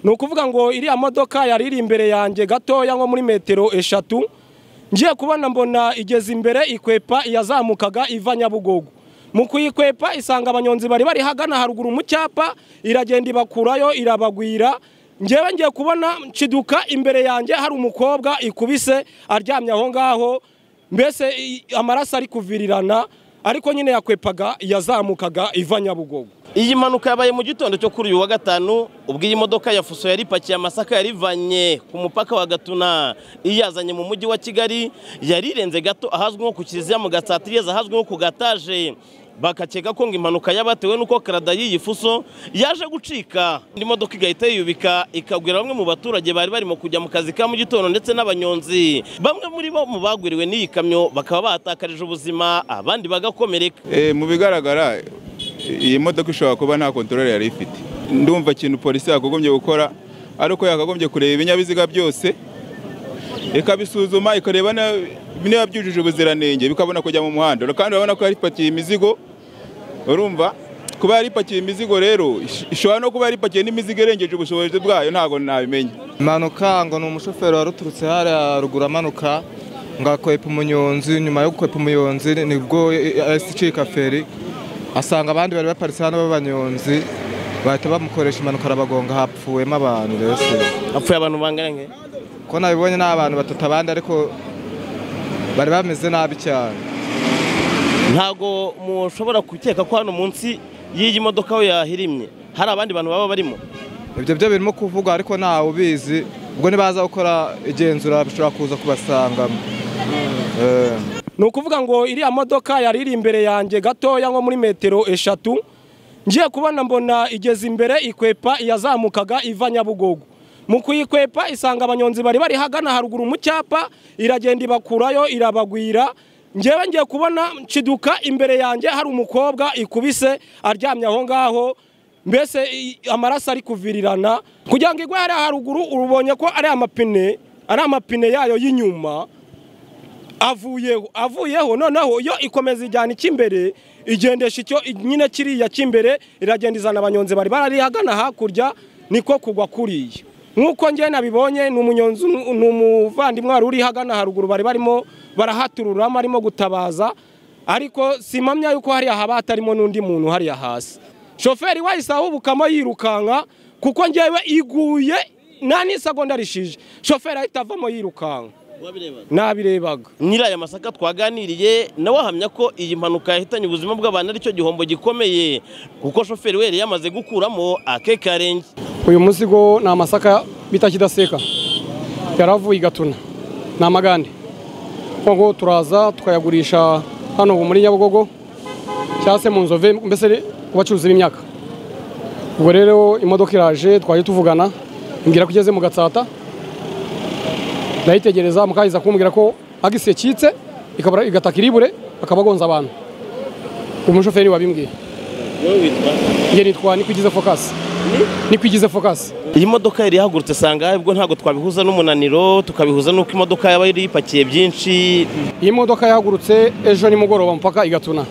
ni ukuvuga ngo iriya modoka yari iri imbere yanjye gatoya nko muri metero eshatu ngiye kubona mbona igeze imbere ikwepa iyazamukaga iva nyabugogo mu kuyikwepa isanga abanyonzi bari bari hagana haruguru mu cyapa iragenda ibakurayo irabagwira ngewe ngiye kubona nshiduka imbere yanjye hari umukobwa ikubise aryamye aho ngaho mbese i- amaraso ari kuvirirana ariko nyine yakwepaga yazamukaga iva nyabugogo iyi mpanuka yabaye mu gitondo cyo kuri uyu wa gatanu ubwo iyi modoka ya fuso yari ipakiye amasaka yarivanye ku mupaka wa gatuna iyazanye mu mujyi wa kigali yarirenze gato ahazwi nko ku kiliziya mu gasatiriyeze ahazwi nko ku gataje bakakeka ko ngo impanuka yabatewe n'uko karada y'iyi fuso yaje gucika indi modoka igahita yiyubika ikagwira bamwe mu baturage bari barimo kujya mu kazi ka mu gitondo ndetse n'abanyonzi bamwe muri bo mu bagwiriwe n'iyi kamyo bakaba batakarije ubuzima abandi bagakomereka Eh, mu bigaragara iyi modoka ishobora kuba nta kontorore yari ifite ndumva ikintu polisi yakagombye gukora ari uko yakagombye kureba ibinyabiziga byose ikabisuzuma ikareba na- niba byujuje ubuziranenge bikabona kujya mu muhanda kandi urabona ko yari ipakiye imizigo urumva kuba yari ipakiye imizigo rero ish- ishobora no kuba yari ipakiye n'imizigo irengeje ubushobozi bwayo ntabwo nabimenya impanuka ngo ni umushoferi wari uturutse hariya ruguru amanuka ngo akwepa umunyonzi nyuma yo gukwepa umunyonzi nibwo yahise icika feri asanga abandi bari baparitse hano b'abanyonzi bahita bamukoresha impanuka arabagonga hapfuwemo abantu mbese hapfuye abantu bangana nke ko nabibonye ni abantu batatu abandi ariko bari bameze nabi cyane ntago mushobora gukeka ko hano munsi y'iyi modoka aho yahirimye hari abandi bantu baba barimo ibyo byo birimo kuvugwa ariko ntawe ubizi ubwo nibaza gukora igenzura bishobora kuza kubasangamo Eh. ni ukuvuga ngo iriya modoka yari iri imbere yanjye gatoya nko muri metero eshatu ngiye kubona mbona igeze imbere ikwepa iyazamukaga iva nyabugogo mu kuyikwepa isanga abanyonzi bari bari hagana haruguru mu cyapa iragenda ibakurayo irabagwira ngewe ngiye kubona nshiduka imbere yanjye hari umukobwa ikubise aryamye aho ngaho mbese i- amaraso ari kuvirirana kugira ngo igwe hariya haruguru urubonye ko ari amapine ari amapine yayo y'inyuma avuyeho avuyeho noneho iyo ikomeza ijyana icy'imbere igendesha icyo nyine kiriya cy'imbere iragenda izana abanyonzi bari barari hagana hakurya niko kugwa kuriya nk'uko njye nabibonye ni umunyonzi umwe- ni umuvandimwe wari uri hagana haruguru bari barimo barahatururamo arimo gutabaza ariko simpamya yuko hariya haba hatarimo n'undi muntu hariya hasi shoferi wahise ahubukamo yirukanka kuko njyewe iguye nta n'isegonda rishije shoferi ahita avamo yirukanka nabirebaga nyiri aya masaka twaganiriye nawe ahamya ko iyi mpanuka yahitanye ubuzima bw'abantu ari cyo gihombo gikomeye kuko shoferi we yari yamaze gukuramo akekarenge uyu musigo ni amasaka bita kidaseka yaravuye igatuna ni amagande ngo turaza tukayagurisha hano ubu muri nyabugogo cyangwa se mu nzove mbese ni ku bacuruzi b'imyaka ubwo rero imodoka iraje twajya tuvugana imbwira ko igeze mu gatsata ndayitegereza mukahiza kumbwira ko agisi yacitse ikabura- igataka iribure akaba agonza abantu umushoferi wabimbwiye njye nitwa nikwigize fokasi nikwigize fokasi iyi modoka yari ihagurutse sanga ubwo ntabwo twabihuza n'umunaniro tukabihuza n'uko imodoka yaba yari ipakiye byinshi iyi modoka yahagurutse ejo nimugoroba mpaka igatuna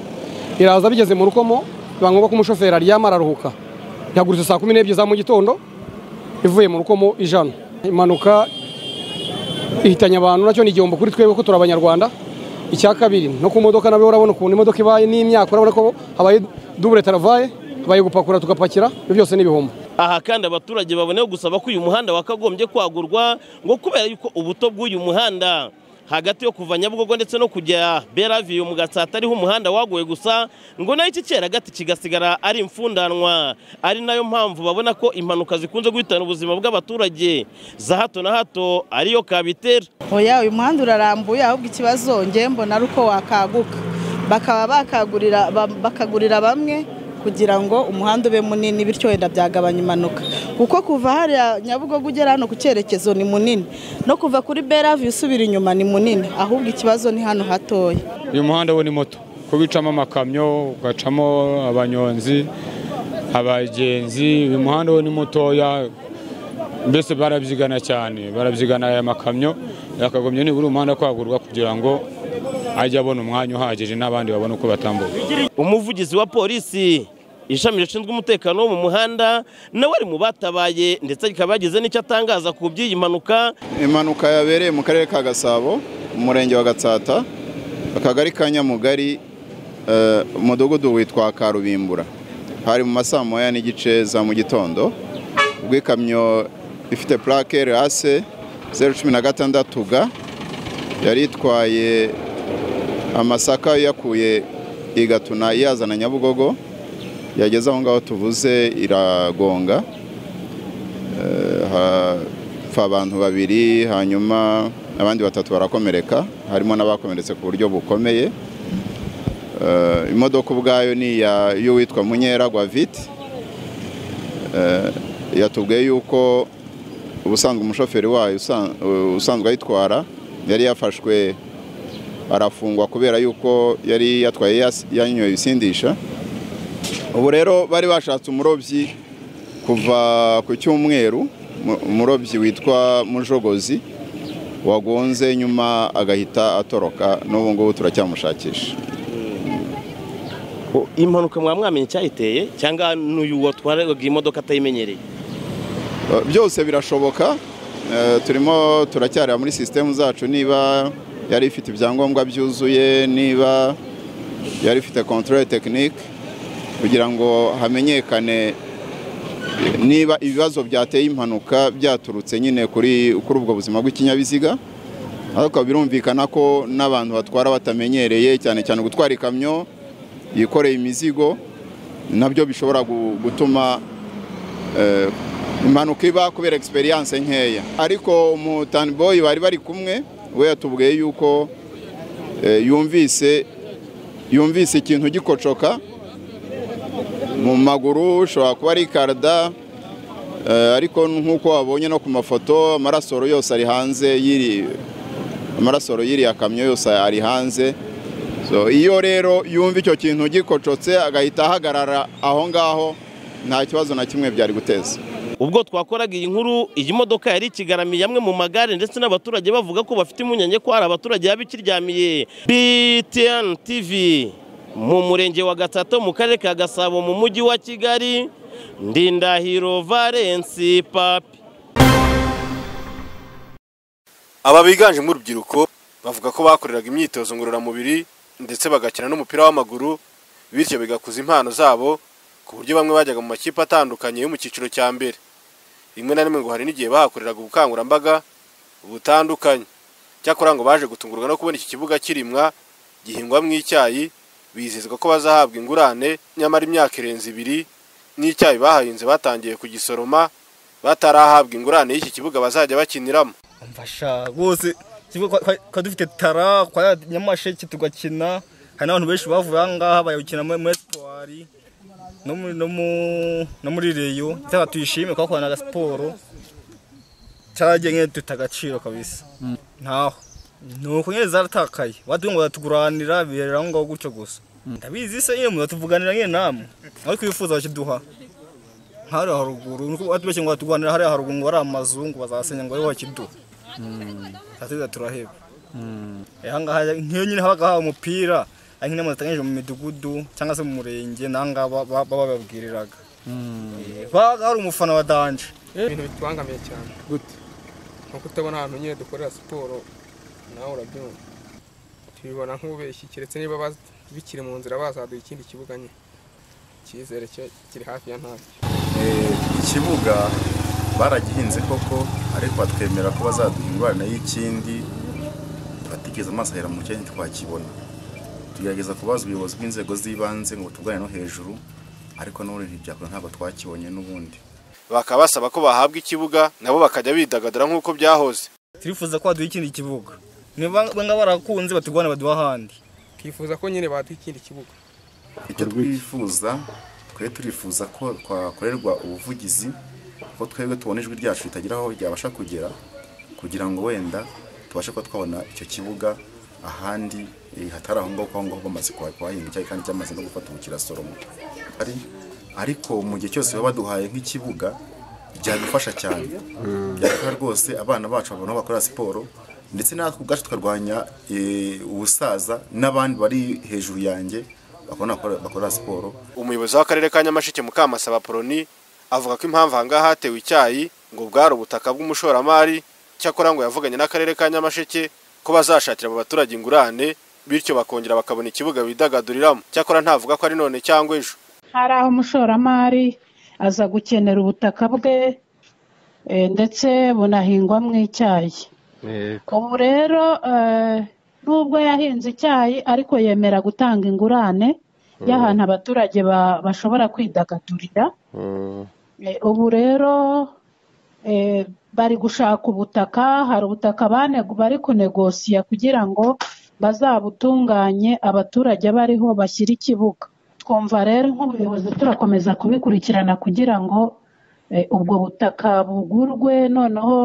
iraza bigeze mu rukomo biba ngombwa ko umushoferi aryama araruhuka yahagurutse saa kumi n'ebyiri za mu gitondo ivuye mu rukomo ijana impanuka ihitanye abantu nacyo ni igihombo kuri twebwe ko turi abanyarwanda icya kabiri no ku modoka nawe urabona ukuntu imodoka ibaye n'imyaka urabona ko habaye dubure taravaye habaye gupakura tugapakira ibyo byose ni ibihombo aha kandi abaturage baboneyeho gusaba ko uyu muhanda wakagombye kwagurwa ngo kubera yuko ubuto bw'uyu muhanda hagati yo kuva nyabugogo ndetse no kujya beraviyo mu gatsata ariho umuhanda waguye gusa ngo nayo iki cyeragati kigasigara ari imfundanwa ari nayo mpamvu babona ko impanuka zikunze guhitana ubuzima bw'abaturage za hato na hato ariyo kabitera oya uyu muhanda urarambuye ahubwo ikibazo nge mbona ari uko wakaguka bakaba bakagurira ba- bakagurira bamwe kugira ngo umuhanda ube munini bityo wenda byagabanya impanuka kuko kuva hariya nyabugogo ugera hano ku cyerekezo ni munini no kuva kuri beravi usubira inyuma ni munini ahubwo ikibazo ni hano hatoya uyu muhanda wo ni moto kuba ucamo amakamyo ugacamo abanyonzi abagenzi uyu muhanda wo ni mutoya mbese barabyigana cyane barabyigana aya makamyo yakagombye nibura umuhanda kwagurwa kugira ngo ajye abona umwanya uhagije n'abandi babone uko batambuka umuvugizi wa polisi ishami rishinzwe umutekano wo mu muhanda nawe ari mu batabaye ndetse rikaba yagize n'icyo atangaza ku by'iyi mpanuka impanuka yabereye mu karere ka gasabo umurenge wa gatsata akagari ka nyamugari eh, umudugudu witwa karubimbura hari mu masaa moya n'igice za mu gitondo ubwo ikamyo ifite purake rase zeru cumi na gatandatu ga yari itwaye amasaka yakuye i gatuna iyazana nyabugogo yageze aho ngaho tuvuze iragonga Eh, hapfa abantu babiri hanyuma abandi batatu barakomereka harimo n'abakomeretse ku buryo bukomeye Eh, imodoka ubwayo ni iya y'uwitwa munyera gwaviti yatubwiye yuko ubusanzwe umushoferi wayo usan- usanzwe ayitwara yari yafashwe arafungwa kubera yuko yari yatwaye yas- yanyoye ibisindisha ubu rero bari bashatse umurobyi kuva ku cyumweru mu- umurobyi witwa mujogozi wagonze nyuma agahita atoroka n'ubu ngubu turacyamushakisha O, iyi mpanuka mwaba mwamenye icyayiteye cyangwa n'uyu watwaraga imodoka atayimenyereye Eh, byose birashoboka Eh, turimo turacyareba muri sisitemu zacu niba yari ifite ibyangombwa byuzuye niba yari ifite kontorore tekinike kugira ngo hamenyekane niba ibibazo byateye impanuka byaturutse nyine kuri kuri ubwo buzima bw'ikinyabiziga ariko birumvikana ko n'abantu batwara batamenyereye cyane cyane gutwara ikamyo yikoreye imizigo nabyo bishobora gu- gutuma eh, impanuka iba kubera experience nkeya ariko umutaniboyi bari bari kumwe we yatubwiye yuko eh, yumvise yumvise ikintu gikocoka mu maguru ushobora kuba ari karada eh, ariko nk'uko wabonye no ku mafoto amarasoro yose ari hanze yiri amarasoro yiriya kamyo yose ari hanze So, iyo rero yumva icyo kintu gikocotse agahita ahagarara aho ngaho nta kibazo na kimwe byari guteza ubwo twakoraga iyi nkuru iyi modoka yari ikigaramiye amwe mu magare ndetse n'abaturage bavuga ko bafite impungenge ko hari abaturage yaba ikiryamiye btn tv mu murenge wa gatsata mu karere ka gasabo mu mujyi wa kigali ndindahiro valensi papi aba biganjemo urubyiruko bavuga ko bakoreraga imyitozo ngororamubiri ndetse bagakina n'umupira w'amaguru bityo bigakuza impano zabo ku buryo bamwe bajyaga mu makipe atandukanye yo mu cyiciro cya mbere rimwe na rimwe ngo hari n'igihe bahakoreraga ubukangurambaga butandukanye cyakora ngo baje gutungurwa no kubona iki kibuga kirimwa gihingwamo icyayi bizezwa ko bazahabwa ingurane nyamara imyaka irenze ibiri n'icyayi bahahinze batangiye kugisoroma batarahabwa ingurane y'iki kibuga bazajya bakiniramo mfasha rwose kimwe kwa- kwa- kwa dufite tara kwa nyamasheke tugakina hari n'abantu benshi bavuye aha ngaha bayakina muri muri esipwari no muri- no mu- no muri reyo cyangwa tuyishime kuhakorana na siporo cyaragiye nyine dufite agaciro kabisa ntaho ni uko nyine zaratakaye batuye ngo baratuguranira biherera aho ngaho gutyo gusa ndabizi se nyine muzatuvuganira nyine namwe aho twifuza bakiduha hariya haruguru nuko batubeshye ngo batuguranira hariya haruguru ngo ari amazungu bazasenya ngo ariho bakiduha tatuza turaheba Eh, ahangaha nk'iyo nyine habaga hawe umupira ari nk'inama zatangije mu midugudu cyangwa se mu murenge n'ahangaha ba- ba- baba babwiriraga Eh, babaga hari umufana wa danje ibintu bitubangamiye cyane gute nkuko utabona ahantu nyine dukorera siporo nawe urabyumva tubibona nk'ubeshyi keretse niba baz- bikiri mu nzira bazaduha ikindi kibuga nyine icyizere cyo kiri hafi ya ntacyo ikibuga baragihinze koko ariko batwemera ko bazaduha ingorane y'ikindi batigeze amaso ahera mu cyanya twakibona tugerageza kubaza ubuyobozi bw'inzego z'ibanze ngo tuganire no hejuru ariko n'ubundi ntibyakora ntabwo twakibonye n'ubundi bakaba basaba ko bahabwa ikibuga nabo bakajya bidagadura nk'uko byahoze turifuza ko baduha ikindi kibuga niba banga barakunze batugurane baduha ahandi twifuza ko nyine baduha ikindi kibuga icyo twifuza twe turifuza ko twakorerwa ubuvugizi ko twebwe tubona ijwi ryacu ritagira aho ryabasha kugera kugira ngo wenda tubashe kuba twabona icyo kibuga ahandi eh, hatari aho ngaho kuko aho ngaho bamaze kuha- kuhahinga icyayi kandi cyamaze no gufata ubukirasoroma ari ariko mu gihe cyose baba baduhaye nk'ikibuga byadufasha cyane byadufasha rwose abana bacu babona aho bakorera siporo ndetse natwe ubwacu tukarwanya eh, ubusaza n'abandi bari hejuru yanjye bakabona bakora siporo umuyobozi w'akarere ka nyamasheke mukamasaba poloni avuga ko impamvu ahangaha hatewe icyayi ngo bwari ubutaka bw'umushoramari cyakora ngo yavuganye n'akarere ka nyamasheke ko bazashakira abo baturage ingurane bityo bakongera bakabona ikibuga bidagaduriramo cyakora ntavuga ko ari none cyangwa ejo hari aho umushoramari aza gukenera ubutaka bwe eh, ndetse bunahingwamo icyayi ubu rero eh, nubwo yahinze icyayi ariko yemera gutanga ingurane y'ahantu abaturage ba- bashobora kwidagadurira Eh, ubu rero eh, bari gushaka ubutaka hari ubutaka bane- bari kunegosiya kugira ngo bazabutunganye abaturage bariho bashyire ikibuga twumva rero nk'ubuyobozi turakomeza kubikurikirana kugira ngo eh, ubwo butaka bugurwe noneho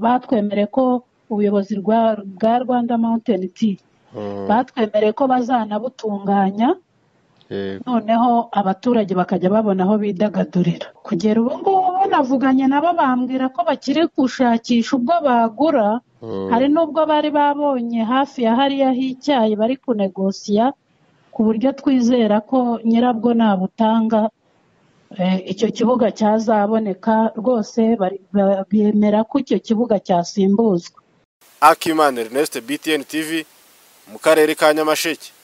batwemereye ko ubuyobozi rwa- bwa rwanda mountain tea batwemereye ko bazanabutunganya noneho abaturage bakajya babona aho bidagadurira kugera ubu ngubu navuganye nabo bambwira ko bakiri gushakisha ubwo bagura hari n'ubwo bari babonye hafi ya hariya h'icyayi bari kunegosiya ku buryo twizera ko nyirabwo nabutanga eh, icyo kibuga cyazaboneka rwose bari- ba- bemera ko icyo kibuga cyasimbuzwa akimana ernest btn tv mu karere ka nyamasheke